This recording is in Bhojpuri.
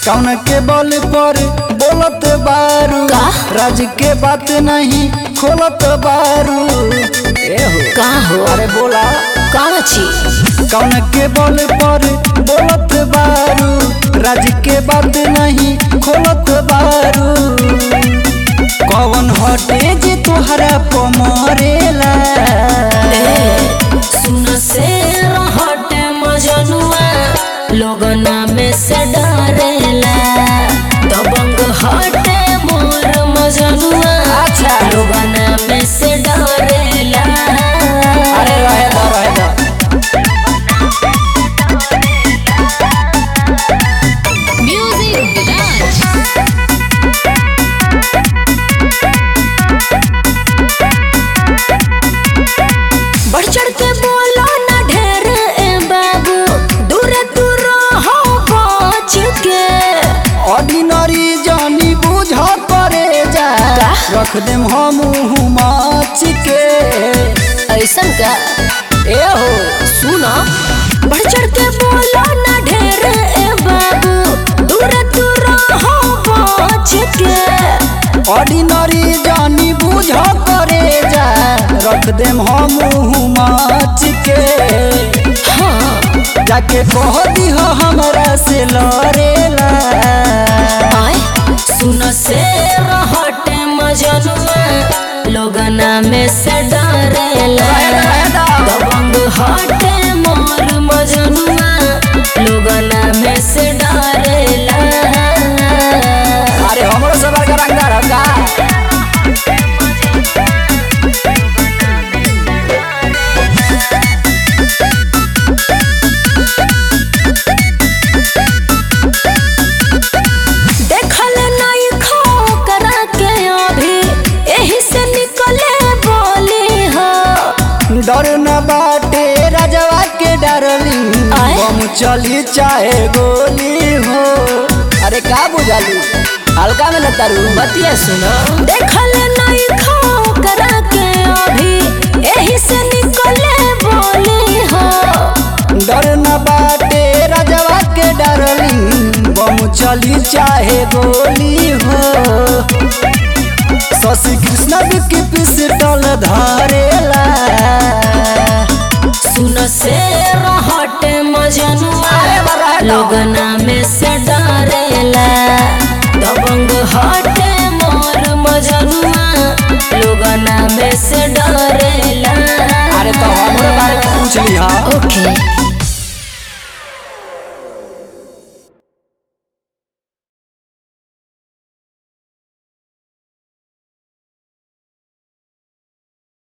कौन के बल पर बोलत बारू का? राज के बात नहीं खोलत बारू ए हो का हो अरे बोला कौन छी कौन के बल पर बोलत बारू राज के बात नहीं खोलत बारू कौन हटे जे तोहरा पमरेला सुन से हटे मजनुआ लोगना में से डरेला दबंग हटे मोर मजनुआ अच्छा। लोगना में से डरेला अरे रहे दो रहे दो म्यूजिक राज बढ़ चढ़ के बोलो ना ढेर ए बाबू दूर दूर हो बच के ऑर्डिनरी जानी बुझ करे जा का? रख देम हम माच के ऐसन का ए हो सुनो बढ़ चढ़ के बोलो ना ढेर ए बाबू दूर दूर हो बच के ऑर्डिनरी जानी बुझ करे जा रख देम हम माच के हाँ जाके कह दिह हमरा से लड़ेला आए सुन से रहटे मजनुआ लोगना में से डरेला दबंग हटे मोर मजनुआ लोगना में से डरेला अरे हमरो से बड़का रंगदार हम का देखल नहीं खो करा के अभी यही से निकले बोली हो डर न बाटे राजवा के डरली आए? बम चली चाहे गोली हो अरे का बुझाली हल्का में न तारू बतिया सुनो देखल नहीं खो करा के अभी यही से निकले बोली हो डर न बाटे राजवा के डरली बम चली चाहे गोली हो शशि कृष्ण की पिस्टल धरेला सुन से रहटे मजनुआ अरे बा रहे दो। लोगना में से डरेला दबंग हटे मोर मजनुआ लोगना में से डरेला अरे तो हमरे बारे में पूछ ली हाँ ओके